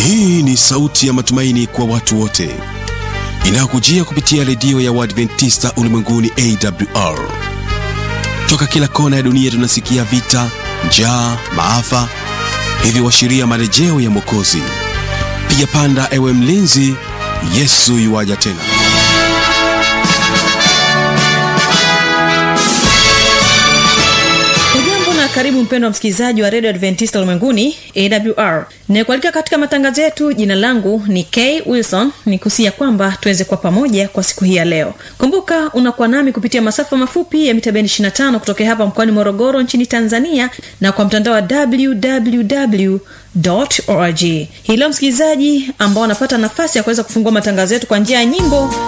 hii ni sauti ya matumaini kwa watu wote inayokujia kupitia redio ya uadventista ulimwenguni awr toka kila kona ya dunia tunasikia vita njaa maafa hivyo washiria marejeo ya mwokozi piga panda ewe mlinzi yesu yuwaja tena ujambo na karibu mpendo wa msikilizaji wa redio adventista ulimwenguni awr nikualika katika matangazo yetu jina langu ni k wilson ni kusia kwamba tuweze kuwa pamoja kwa siku hii ya leo kumbuka unakuwa nami kupitia masafa mafupi ya mitabendi 25 kutokea hapa mkoani morogoro nchini tanzania na kwa mtandao wa www org hii leo msikilizaji ambao wanapata nafasi ya kuweza kufungua matangazo yetu kwa njia ya nyimbo